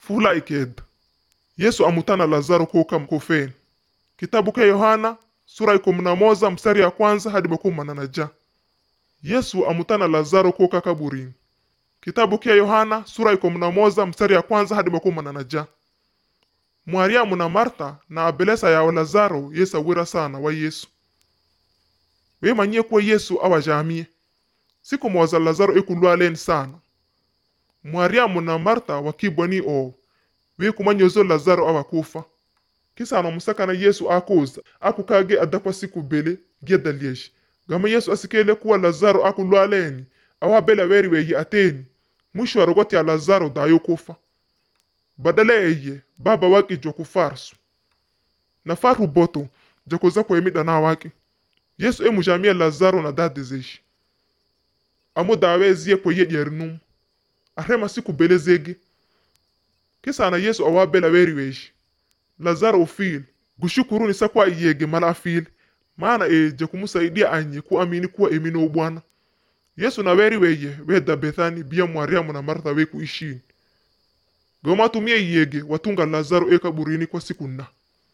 fula ikeda yesu amutana lazaro koka mkofeni kitabu ke yohana sura ikumi na moza mstari ya kwanza hadi makumi na ja yesu amutana lazaro koka kaburini kitabu ke yohana sura ikumi na moza mstari ya kwanza hadi makumi na ja mwariamu na marta na abelesa yawe lazaro yesawira sana wa yesu wemanyie kuwa yesu awajamie siku moza lazaro ikulwaleni sana mwariamu na marta wakibwani oo wekumanyozo lazaro awakufa kisana musakana yesu akuza akukage adakwa siku bele gedalyeshi gama yesu asikele kuwa lazaro akulwaleni awabela weri weyi ateni mwisho arogoti ya lazaro dayo kufa badala eye baba waki joku farsu na faru boto jokuza kwemida na waki yesu emujamia lazaro na dadezeshi amo dawe zie kwe yedyerinum arema siku bele zege kisana yesu awabela weri weshi lazaro ufile gushukuruni sakwa iyege mala afile maana eje kumusaidia anye kuamini kuwa emino bwana yesu na weri weye weda bethani bia mariamu na martha weku ishini gomatumie iyege watunga lazaro ekaburini kwa siku nna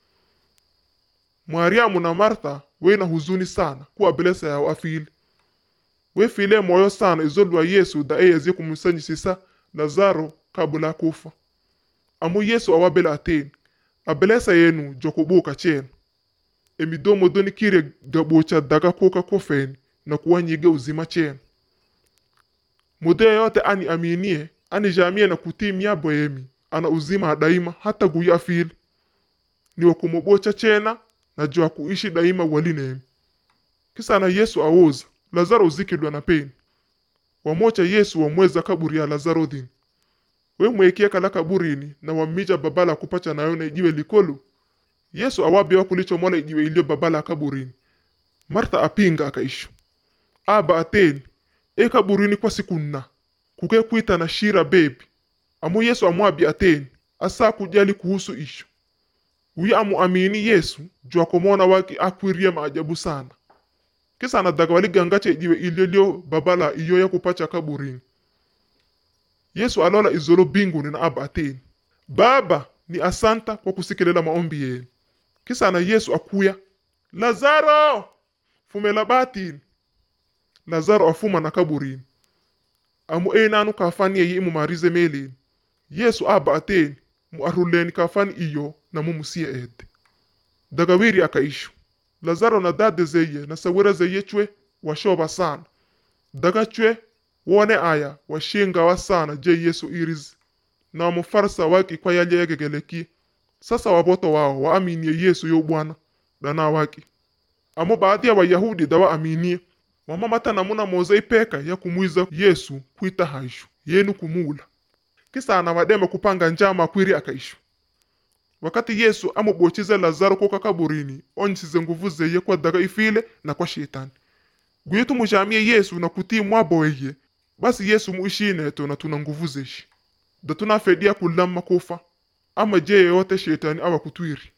mariamu na martha wena huzuni sana kuwa belesa yao afile wefile moyo sana izolwa yesu da eyezie kumusanyisisa lazaro kabula kufa amu yesu awabela ateni abelesa yenu jokubuka chenu emidomo doni kire gabocha daga koka kofeni na kuwanyige uzima chenu mude yote ani aminie ani jamie na kutimia boemi ana uzima daima hata guya afili ni wakumubocha chena na jua kuishi daima walinemi kisa na yesu awoza lazaro uzikidwa na peni wamocha yesu wamweza kaburi ya lazaro dhini wemwekia kala kaburini na wammija babala kupacha nayo na ijiwe likolu yesu awabia wakulichomola ijiwe ilio babala kaburini martha apinga akaishu aba ateni e kaburini kwa siku nna kuke kwita na shira bebi amu yesu amwabi ateni asa kujali kuhusu ishu uyi amu amini yesu jua komona waki akwirie maajabu sana kisa anadaga waligangacha ijiwe ilio lio babala iyo ya kupacha kaburini yesu alola izolo binguni na aba ateni baba ni asanta kwa kusikilela maombi yenu kisa na yesu akuya lazaro fumela batini lazaro afuma na kaburini amu enanu kafani yeyi imumarize meleni yesu aba ateni mu aruleni kafani iyo na mumusiye ede daga wiri akaishu lazaro na dade zeye na sawira zeye chwe washoba sana daga chwe wone aya washingawa sana je yesu irizi na mufarsa waki kwa yalyegegeleki sasa waboto wao waaminie yesu yo bwana dana waki amo baadhi ya wayahudi dawa aminie wamamata namuna moza ipeka ya kumwiza yesu kwita haishu yenu kumula kisa ana wadema kupanga njama kwiri akaishu wakati yesu amubochize lazaro koka kaburini onyisize nguvu zeye kwa daga ifile na kwa shetani guyetu mujamie yesu na kutii mwabo weye basi yesu muishineto na tuna nguvu zeshi da tunafedia kulama kufa ama je yote shetani awakutwiri